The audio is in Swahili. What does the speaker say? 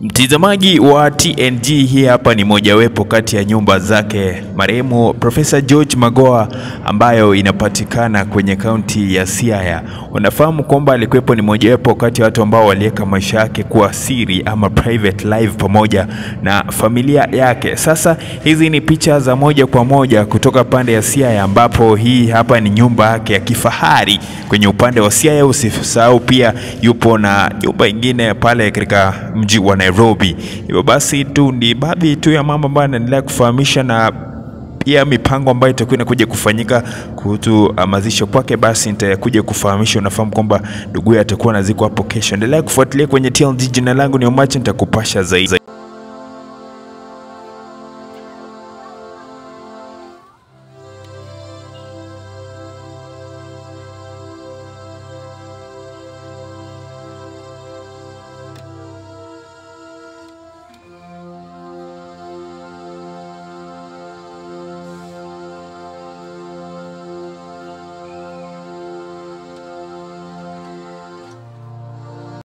Mtazamaji wa TNG, hii hapa ni mojawapo kati ya nyumba zake marehemu Profesa George Magoha ambayo inapatikana kwenye kaunti ya Siaya. Unafahamu kwamba alikuwepo ni mojawapo kati ya watu ambao waliweka maisha yake kuwa siri ama private life pamoja na familia yake. Sasa hizi ni picha za moja kwa moja kutoka pande ya Siaya, ambapo hii hapa ni nyumba yake ya kifahari kwenye upande wa Siaya. Usisahau pia yupo na nyumba ingine pale katika mji wa Nairobi. Hivyo basi tu ni baadhi tu ya mambo ambayo anaendelea kufahamisha na pia mipango ambayo itakuwa inakuja kufanyika kuhusu mazisho kwake, basi nitakuja kufahamisha. Unafahamu kwamba ndugu atakuwa anazikwa hapo kesho. Endelea kufuatilia kwenye TLG. Jina langu ni Omache, nitakupasha zaidi.